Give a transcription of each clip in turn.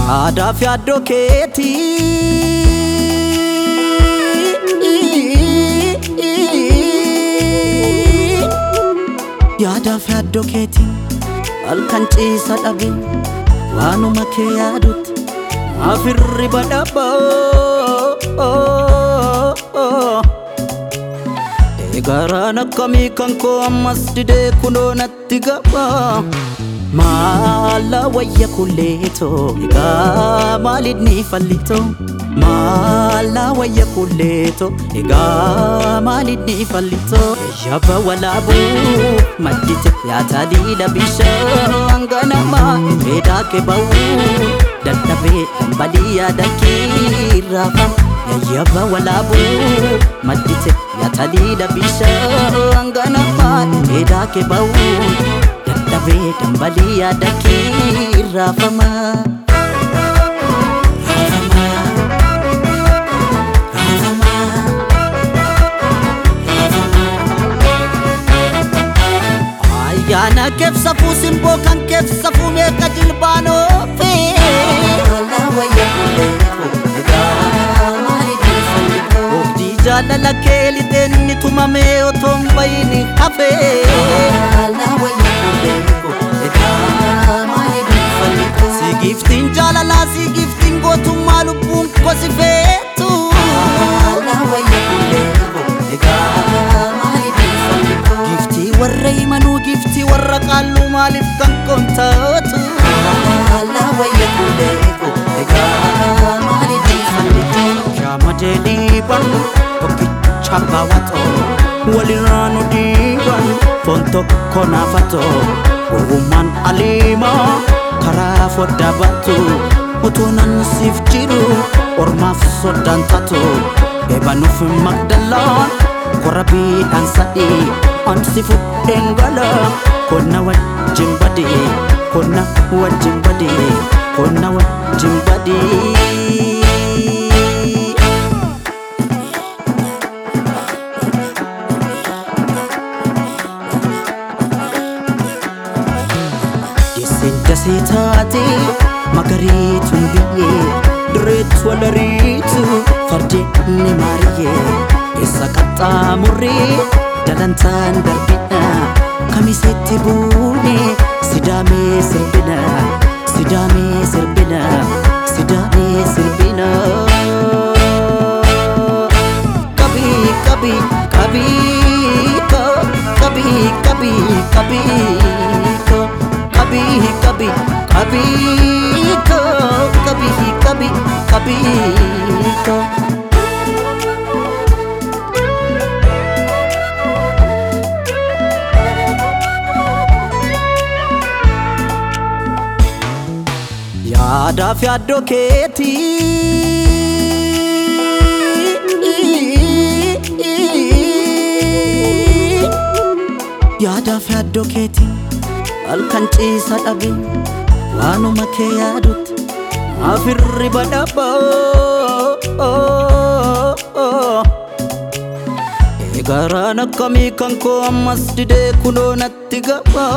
Aadaa fi addoo keetii Yaadaa fi addoo keetii halkan ciisa dhabe waanuma kee yaadutti maaf hirriba dhabaa Eegaraan akkamii kan koo ammas didee kunoo natti gaba Maala wayya kulleetoo egaa maaliif ni fallitoo Maala wayya kulleetoo egaa maaliif ni fallitoo Yaba walaabuu maddite yaataa diida bishaan ganamaa Reedaa kee ba'uu dadhabee dhambalii yaada kiirraafama Yayyaba walaabuu maddite yaataa diida bishaan ganamaa Reedaa kee ba'uu dadhabee dhambalii yaada kiirraafama. Ayyaana keessa fuusimboo kan keessa fuumee qajeelbaanoo Oobdii jaalala kee lixeenni tumamee otoo hin bayini hafee Si giftiin jaalalaa si giftiin gootummaa lubbuun kosi feetu Giftii warra himanuu giftii warra qaalluu maaliif kan kontaatu Shaama jedhiiban tokkicha baawwatoo walirraa nu dhiiban foon tokko naafatoo gowwummaan aliimaa karaa foddaa baatu utuu nan siif jiru ormaaf soddaan taatu eebanuuf magdalaan korabiidhaan sadii ansi fudheen gala konna wajjin badii konna wajjin badii konna wajjin badii. Deesseen dasee taate magariituun biyyee dirreetti walariitu fardeenni maariyyee eessa qaxxaamurree dalantaan darbina kamiseetti buune sidaamee sirbina sidaamee sirbina sidaamee sirbina. Kabii kabii kabii ko kabii kabii kabii ko kabii kabii kabii ko kabii kabii kabii ko. Yaadaa fi addoo keetii Yaadaa fi addoo keetii halkan ciisa dhabe waanuma kee yaadutti maaf hirriba dhabaa Eegaraan akkamii kan koo ammas didee kunoo natti gaba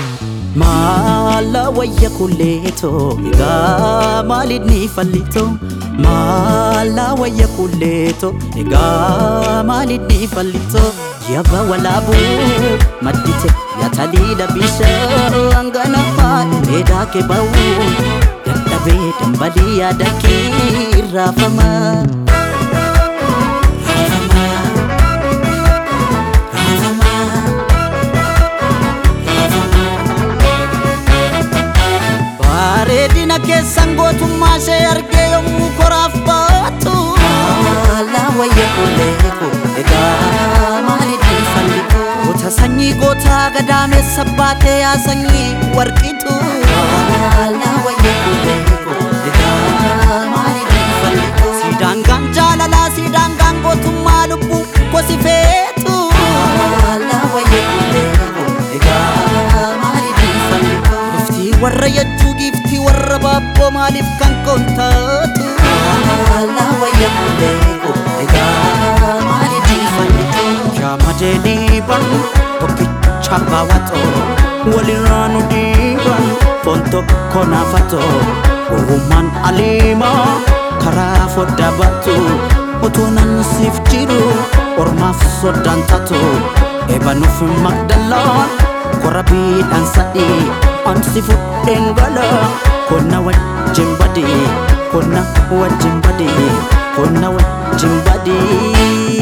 Maala wayya kulleetoo egaa maaliif ni fallitoo Maala wayya kulleetoo egaa maaliif ni fallitoo Yaba walaabuu maddite yaataliidha bishaan ganamaa Reedaa kee ba'uu dadhabee dambalii yaada kiirraafama. Bareedina keessan gootummaa ishee argee yommuu koraaf baatu. Goota sanyii gootaa gadaameessa baatee yaa sanyii warqitu. Siidaangaan jaalalaa siidaangaan gootummaa lubbuu gosi feetu. Giftii warra yachuu giftii warra baabboo maaliif kan kontaatu. Shaama jedhiiban tokkicha baawwatoo walirraa nu dhiiban foon tokko naafatoo gowwummaan aliimaa karaa foddaa baatu otoo nan siif jiru ormaaf soddaan taatu eebanuuf magdalaan korabiidhaan sadii ansi fudheen gala konna wajjin badii konna wajjin badii konna wajjin badii.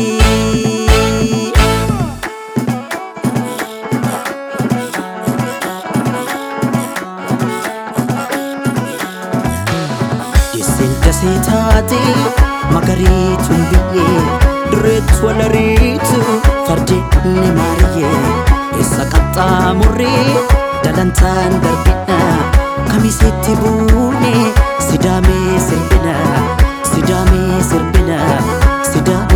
Isin dasee taate magariituun biyyee dureetu walariitu fardeenni maariyyee eessa qaxxaamurree dalantaan darbina kamiseetti buune sidaamee sirbina sidaamee sirbina sidaamee